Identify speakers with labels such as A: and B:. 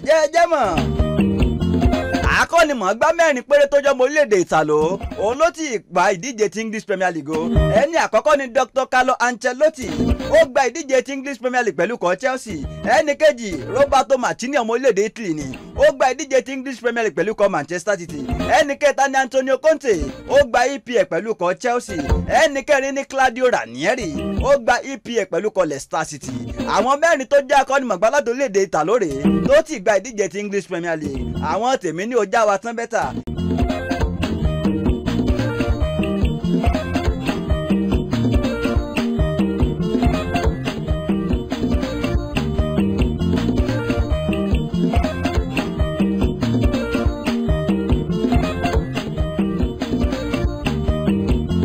A: ǹjẹ́ ẹ jẹ́ mọ̀ akọ́nimọ̀ọ́gbá mẹ́rin péré tó jọmọ orílẹ̀-èdè ìtàló òun ló ti gba ìdíje ti English Premier League o ẹni àkọ́kọ́ ni Dr. Carlo Ancelotti ó gba ìdíje ti English Premier League pẹ̀lú kọ́ Chelsea ẹni kejì Roberto Martini ọmọ orílẹ̀-èdè Italy ni ó gba ìdíje ti English Premier League pẹ̀lú kọ́ Manchester City ẹni kẹta ni Antonio Conte ó gba EPL pẹ̀lú kọ́ Chelsea ẹni kẹrin ni Claudio Ranieri ó gba EPL pẹ̀lú kọ́ Leicester City àwọn mẹ́rin tó jẹ́ akọ́nimọ̀gbá láti orílẹ̀-èdè ìtàló rèé tó ti gba ìdíje ti English Premier League àwọn tèmi ní ó já wa tán bẹ́tà